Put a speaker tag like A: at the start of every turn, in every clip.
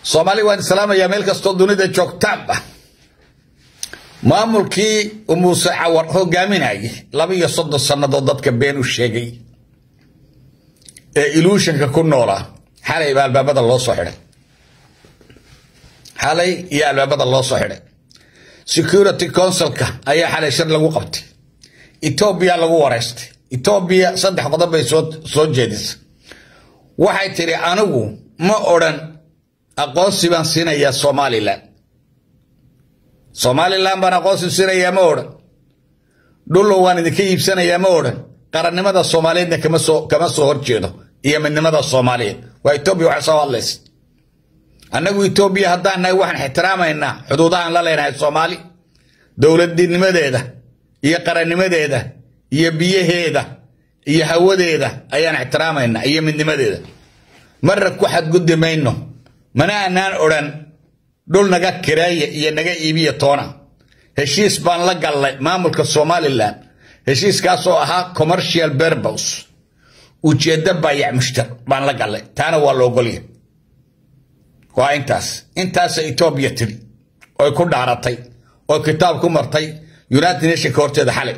A: soomaali waan islaamayaa meel kastoo dunida joogtaanba maamulkii muuse cawar hogaaminayay laba iyo soddon sannadood dadka been u sheegay ee iluushanka ku noolaa xalay baa albaabada loo soo xidhay xalay iyo albaabada loo soo xidhay security councilka ayaa xalay shir lagu qabtay etoobiya lagu wareystay etoobiya saddex qodob bay soo jeedisay waxay tidhi anigu ma odhan aqoonsi baan siinayaa somalilan somalilan baan aqoonsi siinayaa ma odhan dhullo waan idinka iibsanayaa ma odhan qarannimada soomaaliyeedna kama soo kama soo horjeedo iyo midnimada soomaaliyeed waa etoobiya waxay soo hadlaysa annagu etoobiya haddaan nahay waxaan ixtiraamaynaa xuduudahaan la leenahay soomaali dowladnimadeeda iyo qarannimadeeda iyo biyaheeda iyo hawadeeda ayaan ixtiraamaynaa iyo midnimadeeda marra ku xadguddi mayno mana anaan odhan dhul naga kireeya iyo naga iibiya toona heshiis baan la gallay maamulka somalilan heshiiskaasoo ahaa commercial berbos ujeeddo baayac mushtar baan la gallay taana waa la ogolya waa intaas intaasa etoobiya tiri oy ku dhaaratay oo kitaab ku martay united nationka horteeda xalay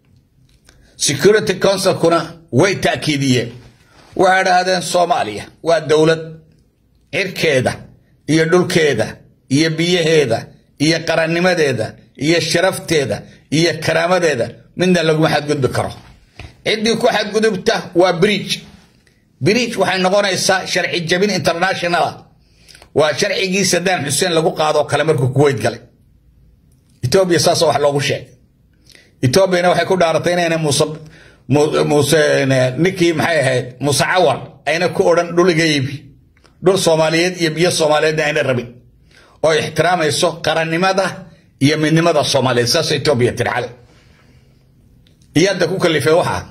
A: security councilkuna way taakiidiyeen waxay dhahdeen soomaaliya waa dowlad cirkeeda iyo dhulkeeda iyo biyaheeda iyo qarannimadeeda iyo sharafteeda iyo karaamadeeda midna laguma xadgudbi karo ciddii ku xadgudubta waa bridge bridge waxay noqonaysaa sharci jabin internationala waa sharcigii sadaam xuseen lagu qaadoo kale markuu kuweyt galay etoobiya saasoo wax loogu sheegay etoobiyana waxay ku dhaaratay inayna muuse muuse ninkii maxay ahayd muuse cawar ayna ku odhan dhul iga iibi dhul soomaaliyeed iyo biyo soomaaliyeedna ayna rabin oo ixtiraamayso qarannimada iyo midnimada soomaaliyeed saas etoobiya tiri xale iyaadda ku kalifay waxaa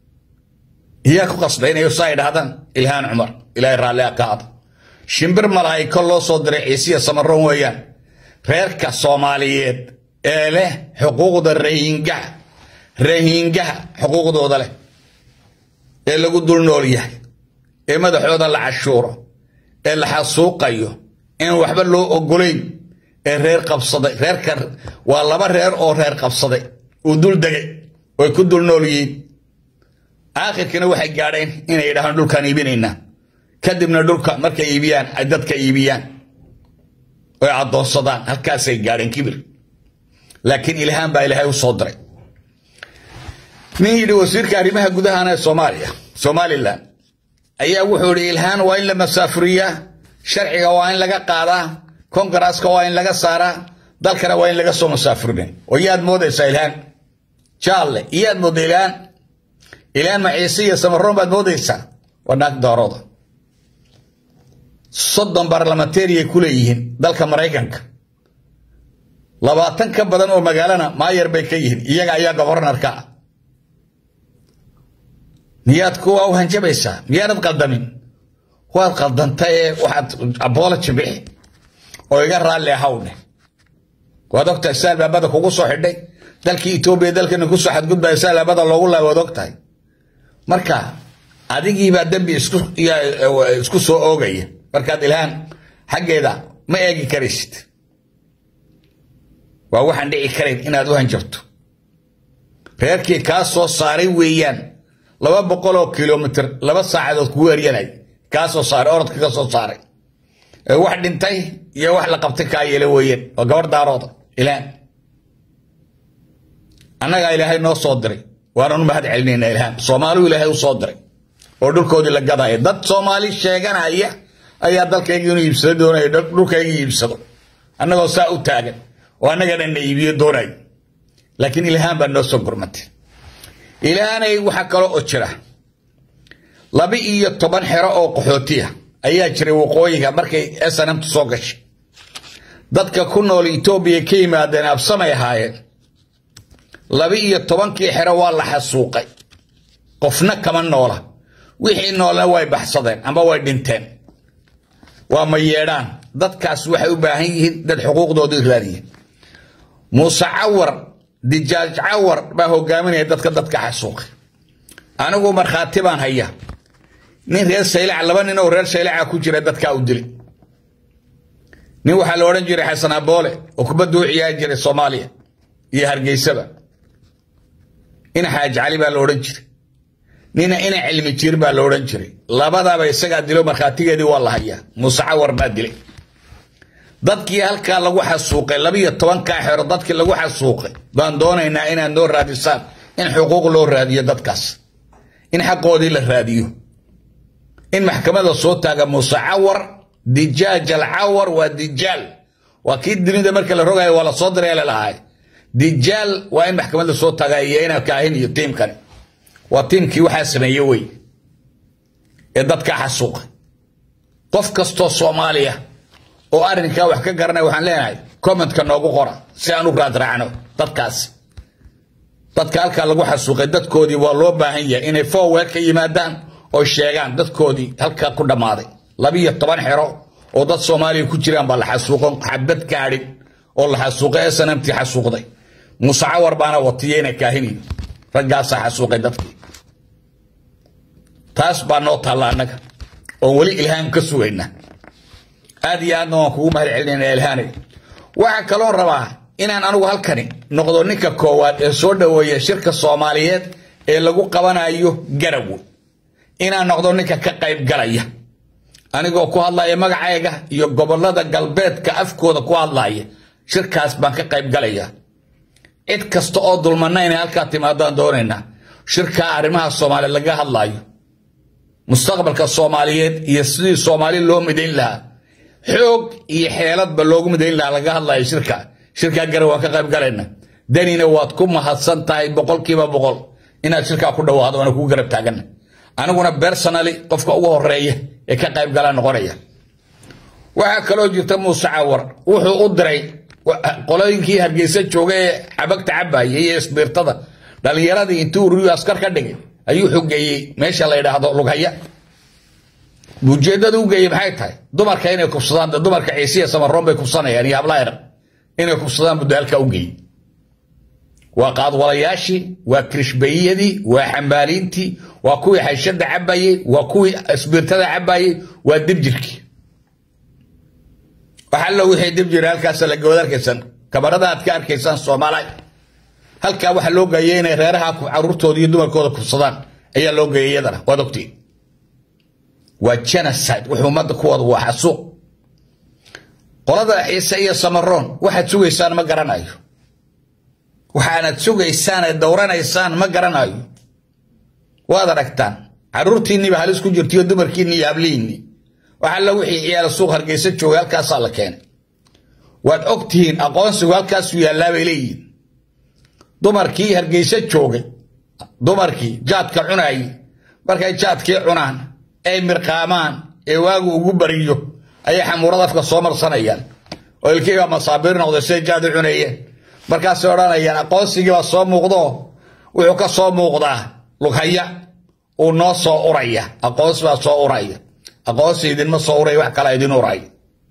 A: iyaa ku qasbay inay saa idhahdaan ilhaan cumar ilaahay raalli ka aada shimbir malaa'iko loo soo diray ciisiya samaroon weeyaan reerka soomaaliyeed ee leh xuquuqda rahiingaha rahiingaha xuquuqdooda leh ee lagu dul nool yahay ee madaxooda la cashuuro ee la xasuuqayo in waxba loo ogolayn ee reer qabsaday reerka waa laba reer oo reer qabsaday uu dul degay oy ku dul nool yihiin aakhirkana waxay gaadheen inay yidhahaan dhulkaan iibinaynaa kadibna dhulka markay iibiyaan ay dadka iibiyaan oy addoonsadaan halkaasay gaadheen kibir laakiin ilhaan baa ilaahay u soo diray nin yidhi wasiirka arrimaha gudahana ee soomaaliya somalilan ayaa wuxuu yidhi ilhaan waa in la masaafuriyaa sharciga waa in laga qaadaa kongaraaska waa in laga saaraa dalkana waa in laga soo masaafurina oo yaad moodaysaa ilhaan jaalle iyaad mooda ilhaan ilhaan maciise iyo samaroon baad moodaysaa waa naag doorooda soddon barlamanteeriyay ku leeyihiin dalka maraykanka labaatan ka badan oo magaalana maayar bay ka yihiin iyaga ayaa gobornarka ah miyaad kuwa u hanjabaysaa miyaanad qaldamin waad qaldanta ee waxaad abology bixi oo iga raalli ahawne waad ogtahay si albaabada kugu soo xidhay dalkii etoobiya dalkana kusoo xadgudbaya si albaabada loogu laay waad ogtahay marka adigiibaa dembi isku soo oogaya markaad ilhaan xaggeeda ma eegi karaysid waa waxaan dhici karayn inaad u hanjabto reerkii kaa soo saaray weeyaan laba boqol oo kilomitr laba saacadood kugu eryanay kaa soo saaray orodka ka soo saaray wax dhintay iyo wax la qabtay kaa yeela weeyaan waa gabar daarooda ilhaan annagaa ilaahay noo soo diray waananu mahad celinayna ilhaan soomaaliu ilaahay u soo diray oo dhulkoodii la gadaya dad soomaali sheeganaya ayaa dalkayga inuu iibsado doonaya dhulkayga iibsado annagoo saa u taagan oo annaga dhanna iibiyo doonay laakiin ilhaan baa noo soo gurmatay ilhaanay waxaa kaloo oo jira laba iyo toban xero oo qaxootiya ayaa jiray waqooyiga markay snmtu soo gashay dadka ku nool etoobiya ka yimaadeen absamay ahaayeen laba iyo tobankii xero waa la xasuuqay qofna kama noola wixii noolna way baxsadeen amba way dhinteen waa ma yeedhaan dadkaas waxay u baahan yihiin dad xuquuqdooda raadiya muuse cawar dijaaj cawar baa hogaaminaya dadka dadka xasuuqay anigu markhaati baan haya nin reer saylaca laba nin oo reer saylaca ku jira dadkaa u dilay nin waxaa la odhan jiray xasan aboole oo kubadda u ciyaari jiray soomaaliya iyo hargeysaba ina xaaj cali baa la odhan jiray nina ina cilmi jiir baa la odhan jiray labadaba isagaa dilo markhaatigeedii waa la hayaa muuse cawar baa dilay dadkii halkaa lagu xasuuqay labiyo tobankaa xero dadkii lagu xasuuqay baan doonaynaa inaad noo raadisaan in xuquuq loo raadiyo dadkaas in xaqoodii la raadiyo in maxkamada soo taaga muuse cawar dijaaj alcawar waa dijaal waa kii dunida marka la rogayo waa la soo diray lalahay dijaal waa in maxkamada soo taaga iyo ina kaahin iyo tiimkani waa tiimkii waxaa sameeye wey ee dadkaa xasuuqay qof kastoo soomaaliya oo arrinkaa wax ka garanaya waxaan leenahay commentka noogu qora si aan u raadraacno dadkaasi dadka halkaa lagu xasuuqay dadkoodii waa loo baahan yahay inay forward ka yimaadaan oo sheegaan dadkoodii halkaa ku dhammaaday labiyo toban xero oo dad soomaaliya ku jiraan baa la xasuuqo xabad kaadhin oo la xasuuqay snamtii xasuuqday muuse cawar baana watiya ina kaahiniyo raggaasaa xasuuqay dadkii taas baa noo taalla annaga oo weli ilhaan ka sugayna aad iyo aadna waan kugu mahad celinayna ilhaanay waxaa kaloon rabaa inaan anigu halkani noqdo ninka koowaad ee soo dhoweeya shirka soomaaliyeed ee lagu qabanayo garawe inaan noqdo ninka ka qayb galaya anigoo ku hadlaya magacayga iyo gobolada galbeedka afkooda ku hadlaya shirkaas baan ka qayb galaya cid kasta oo dulmana inay halkaa timaadaan doonaynaa shirkaa arrimaha soomaaliya laga hadlayo mustaqbalka soomaaliyeed iyo sidii soomaali loo midayn lahaa xoog iyo xeeladba loogu midayn lahaa laga hadlayo shirka shirkaa garan waan ka qayb galayna danina waad ku mahadsan tahay boqolkiiba boqol inaad shirkaa ku dhawaado waana kugu garab taagana aniguna personally qofka ugu horeeya ee ka qayb galaa noqonaya waxaa kaloo jirta muuse cawar wuxuu u diray qolooyinkii hargeysa jooga ee cabagta cabaya iyo isbiirtada dhalinyaradii intuu ururiyu askar ka dhigay ayuu xogeeyey meesha la yidhaahdo lughaya ujeedada u geeyey maxay tahay dumarka inay kubsadaan dumarka ciisiya samaroon bay kubsanayaan iyo hablayar inay kubsadaan buu daalka u geeyey waa qaadwalayaashii waa kirishbayiyadii waa xambaaliintii waa kuwii xayshada cabayey waa kuwii isbiirtada cabayey waa dibjirkii waxallo wixii dibjir halkaas lagawad arkaysan kamarada aad ka arkaysaan soomaaliya halkaa waxaa loo geeyay inay reeraha caruurtooda iyo dumarkooda kubsadaan ayaa loo geeyay iyadana waad ogtiin waa genocide wuxuu ummadda ku wada waa xasuuq qolada ciise iyo samaroon waxaad sugaysaan ma garanayo waxaanad sugaysaan ee dowranaysaan ma garanayo waad aragtaan caruurtiinniiba halis ku jirtaiyo dumarkiinni iyo hablihiinni waxalla wixii ciyaala suuq hargeysa joogay halkaasaa la keenay waad og tihiin aqoonsigu halkaasuu yaallaa bay leeyihiin dumarkii hargeysa joogay dumarkii jaadka cunaayey markay jaadkii cunaan ay mirqaamaan ee waagu ugu bariyo ayay xamuurada afka soo marsanayaan oo ilkiiba masaabiir noqday siday jaad u cunayeen markaasay odhanayaan aqoonsigiibaa soo muuqdo wuxuu ka soo muuqdaa lughaya uu noo soo uraya aqoonsi baa soo uraya aqoonsi idinma soo uray wax kala idin urayo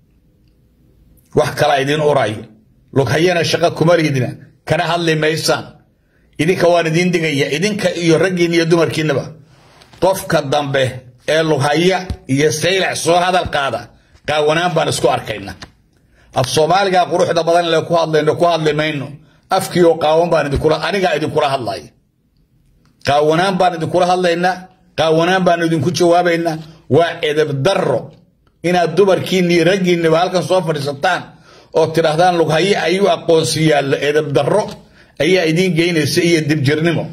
A: wax kala idin urayo lughayana shaqo kuma liidna kana hadli maysaan idinka waan idiin digaya idinka iyo raggiin iyo dumarkiinaba qofka dambe ee lughaya iyo saylac soo hadal qaada qaawanaan baan isku arkayna af soomaaliga quruxda badan le ku hadlayno ku hadli mayno afkii oo qaawan baan idinkula anigaa idinkula hadlaya qaawanaan baan idinkula hadlaynaa qaawanaan baan idinku jawaabaynaa waa edeb darro inaad dumarkiinni iyo raggiinniba halkan soo fadhiisataan oo tidhaahdaan lughaye ayuu aqoonsi yaallo edeb darro ayaa idiin geynaysa iyo dibjirnimo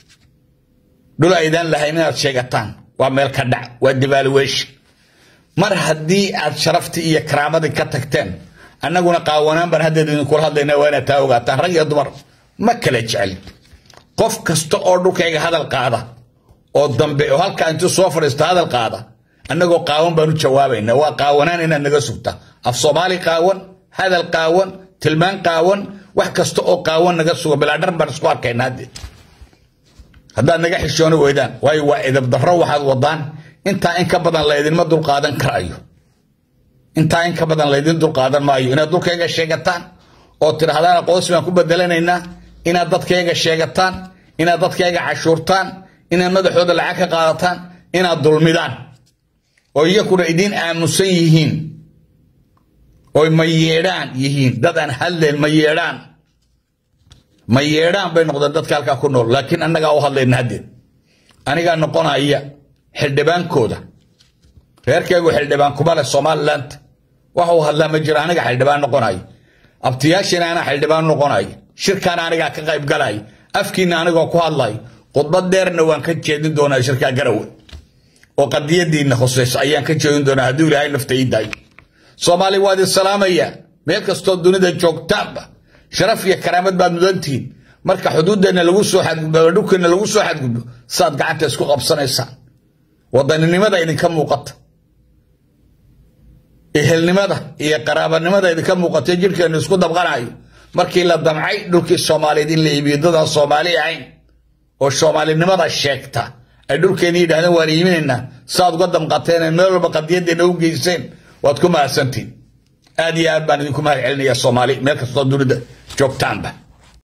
A: dhul aydaan lahayn inaad sheegataan waa meel ka dhac waa devaluation mar haddii aad sharaftii iyo karaamadii ka tagteen annaguna qaawanaan baan haddeed idinkula hadlayna waa inaad taa ogaataan rag iyo dumar ma kala jecel qof kasta oo dhulkayga hadal qaada oo dambe oo halkaa intuu soo fadhiista hadal qaada annagoo qaawan baan u jawaabaynaa waa qaawanaan inaad naga sugta af soomaali qaawan hadal qaawan tilmaan qaawan wax kasta oo qaawan naga suga bilaadhar baan isku arkaynaa hadde haddaad naga xishooni weydaan waayo waa edab darro waxaad wadaan intaa in ka badan laydinma dulqaadan karayo intaa in ka badan laydin dulqaadan maayo inaad dulkayga sheegataan oo tidhahdaan aqoonsi baan ku bedelanaynaa inaad dadkayga sheegataan inaad dadkayga cashuurtaan inaad madaxooda lacag ka qaadataan inaad dulmidaan oo iyakuna idiin aamusan yihiin oy ma yeedhaan yihiin dad aan hadleen ma yeedhaan ma yeedhaan bay noqdeen dadka halkaa ku nool laakiin annagaa u hadlayna haddeed anigaa noqonaya xildhibaankooda reerkaygu xildhibaan kuma leh somaliland waxa uu hadlaa ma jiro aniga xildhibaan noqonayo abtiyaashina anaa xildhibaan noqonayo shirkaana anigaa ka qayb galayo afkiina anigoo ku hadlayo khudbad dheerna waan ka jeedin doonaa shirkaa garawe oo qadiyadiinna hoseyso ayaan ka jeedin doonaa hadduu ilaahay nafta ii daayo soomaali waad isalaamaya meel kastoo dunida joogtaanba sharaf iyo karaamad baad mudantihiin marka xuduuddeenna lagu soo xadgudbo dhulkeenna lagu soo xadgudbo saad gacanta isku qabsanaysaan wadaninimada idinka muuqata ehelnimada iyo qaraabanimada idinka muuqata jirhkeennu isku dabqanayo markii la damcay dhulkii soomaaliyeed in la iibiyo dadaan soomaali ahayn oo soomaalinimada sheegta ay dhulkeena yidhahdeen waan iiminaynaa saaad uga damqateen meel walba qadiyadeena u geyseen waad ku mahadsantiin aad iyo aad baan idinku mahad celinayaa soomaali meel kastoo dunida joogtaanba